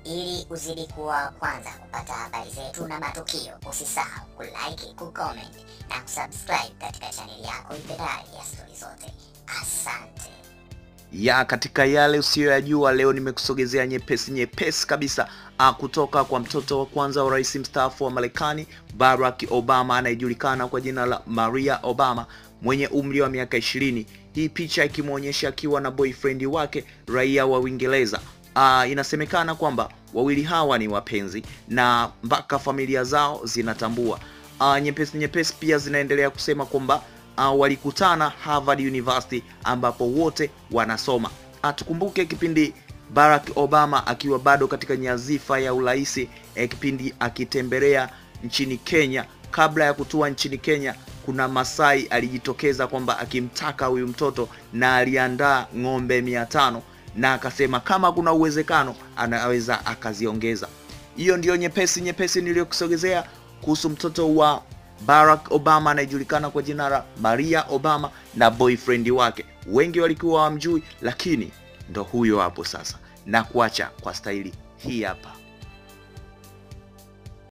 Ili uzidi kuwa wa kwanza kupata habari zetu na matukio, usisahau kulike, kucomment na kusubscribe katika chaneli yako ipendayo ya Stori Zote. Asante. ya katika yale usiyoyajua leo nimekusogezea nyepesi nyepesi kabisa ah, kutoka kwa mtoto wa kwanza wa rais mstaafu wa Marekani Barack Obama anayejulikana kwa jina la Maria Obama mwenye umri wa miaka ishirini. Hii picha ikimwonyesha akiwa na boyfriend wake raia wa Uingereza. Ah, inasemekana kwamba wawili hawa ni wapenzi na mpaka familia zao zinatambua. Ah, nyepesi nyepesi pia zinaendelea kusema kwamba uh, walikutana Harvard University ambapo wote wanasoma. Uh, tukumbuke kipindi Barack Obama akiwa bado katika nyazifa ya uraisi eh, kipindi akitembelea nchini Kenya. Kabla ya kutua nchini Kenya, kuna Masai alijitokeza kwamba akimtaka huyu mtoto na aliandaa ng'ombe mia tano na akasema kama kuna uwezekano anaweza akaziongeza. Hiyo ndiyo nyepesi nyepesi niliyokusogezea kuhusu mtoto wa Barack Obama anayejulikana kwa jina la Maria Obama na boyfriend wake. Wengi walikuwa wamjui, lakini ndo huyo hapo sasa, na kuacha kwa staili hii hapa.